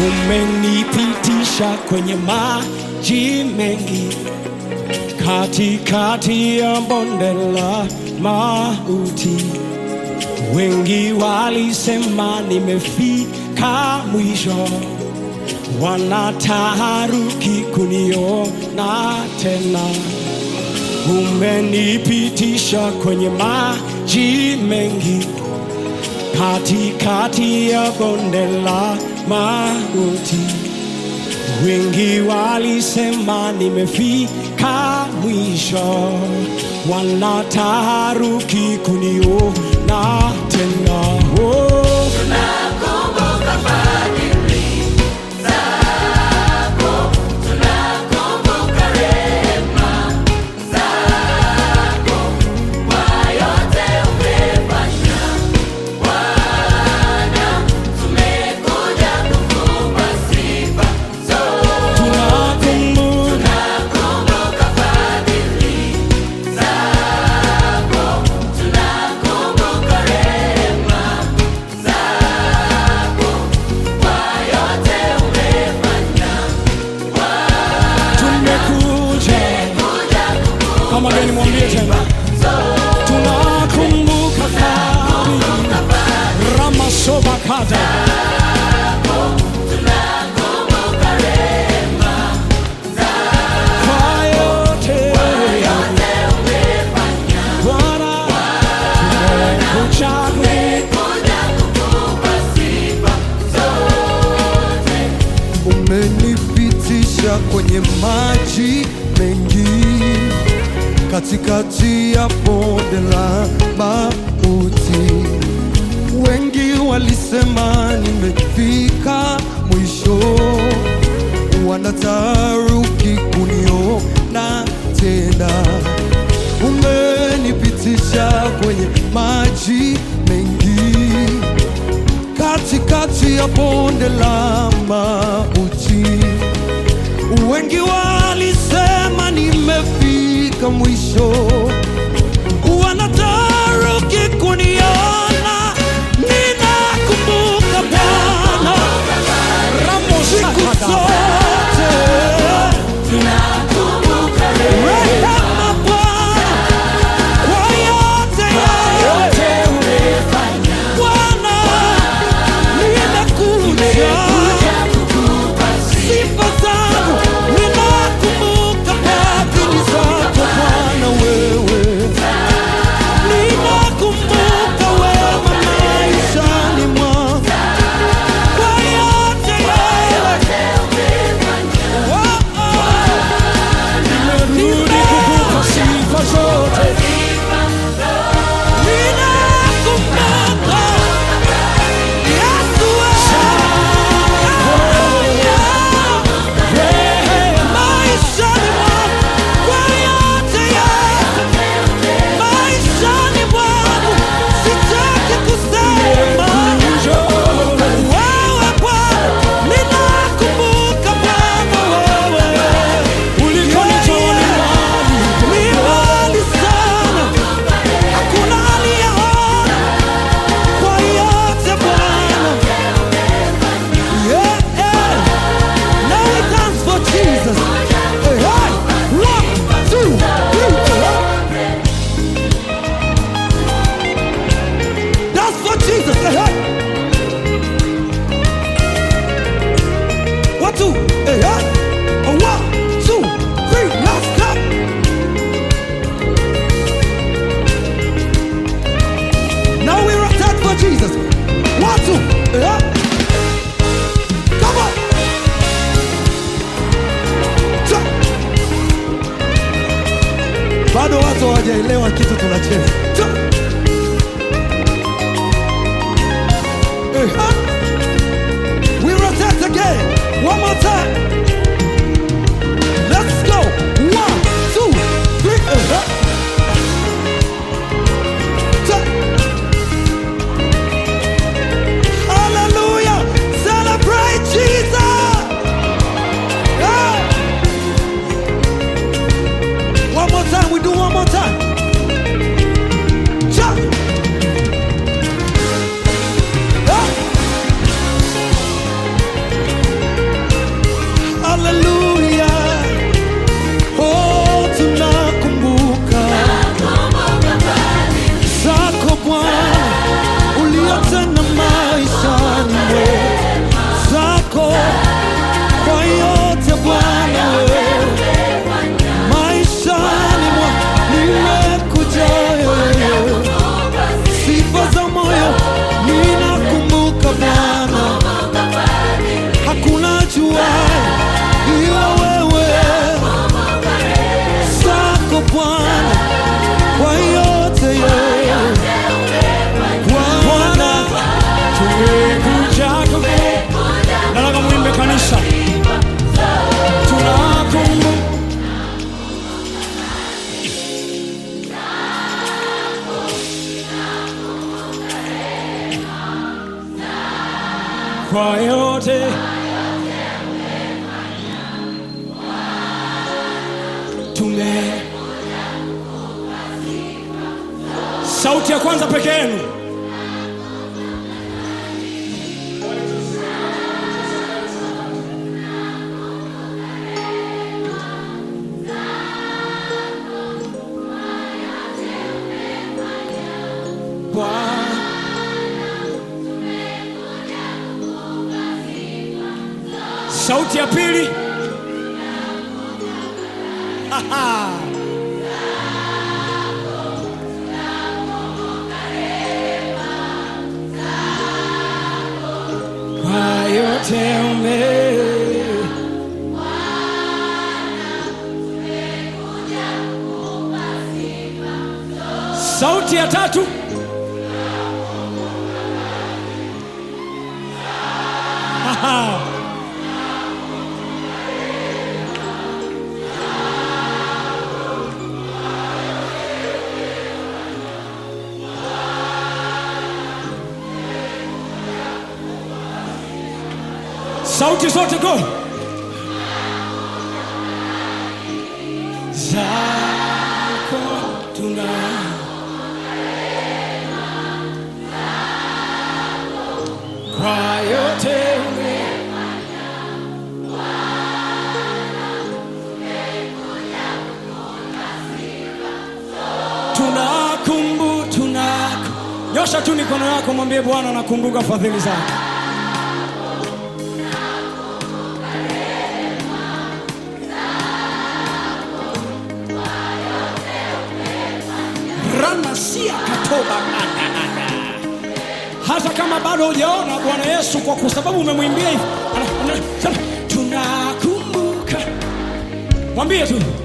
umenipitisha kwenye maji mengi, katikati ya bonde la mauti. Wengi walisema nimefika mwisho, wanataharuki kuniona tena. Umenipitisha kwenye maji mengi, katikati ya bonde la mauti. Wengi walisema nimefika mwisho, wanataharuki kuniona tena. Oh. Tunakumbuka tumekuja kama gani, mwambie tena, tunakumbuka fadhili ramasoba kada kwa yote Bwana tumekuja umenipitisha kwenye maji mengi, katikati ya bonde la mauti. Wengi walisema nimefika mwisho, wanataruki kuniona tena. Umenipitisha kwenye maji mengi katikati ya bonde la mauti. Wengi walisema nimefika mwisho, wanataruki kuniona. Ninakumbuka Bwana siku zote, rehema Bwana kwa yote yote Bwana nimekuja sifa zangu, ninakumbuka fadhili zako Bwana wewe, ninakumbuka wema maishani mwangu kwa yote yote. Oh, oh. Nimerudi kukupa sifa zote Ninakumbuka Yesu wewe maishani mwangu kwa yote yote maishani mwangu sitaki kusema wewe Bwana ninakumbuka Bwana wewe ulikonitoa ni mbali ni mbali sana hakuna aliyeona kwa yote Bwana yeah, yeah. Now we dance for Jesus. Hey, hey. One, two, three, four. Dance for Jesus. Hey, hey. One, two, hey, hey. One, two, three, let's go. Now we rotate for Jesus. One, two, hey, hey. Come on. Cha. Bado watu hawajaelewa kitu tunacheza. Cha. Eh, ah. We rotate again. One more time. Let's go. One, two, three. Eh, ah. Cha. Hallelujah. Celebrate Jesus. Yeah. One more time. We do one more time. Cha. Yeah. kwa yote tume sauti ya kwanza peke yenu Bwana sauti ya pili Aha. kwa yote ume sauti ya tatu Aha. sauti zote go zako tuna kwa yote ume tunakumbu tunako nyosha tu mikono yako mwambie bwana nakumbuka fadhili zako ranasia katoba hata kama bado hujaona bwana yesu kwa kwa sababu umemwimbia hivi ana- ana- sema, tunakumbuka mwambie tu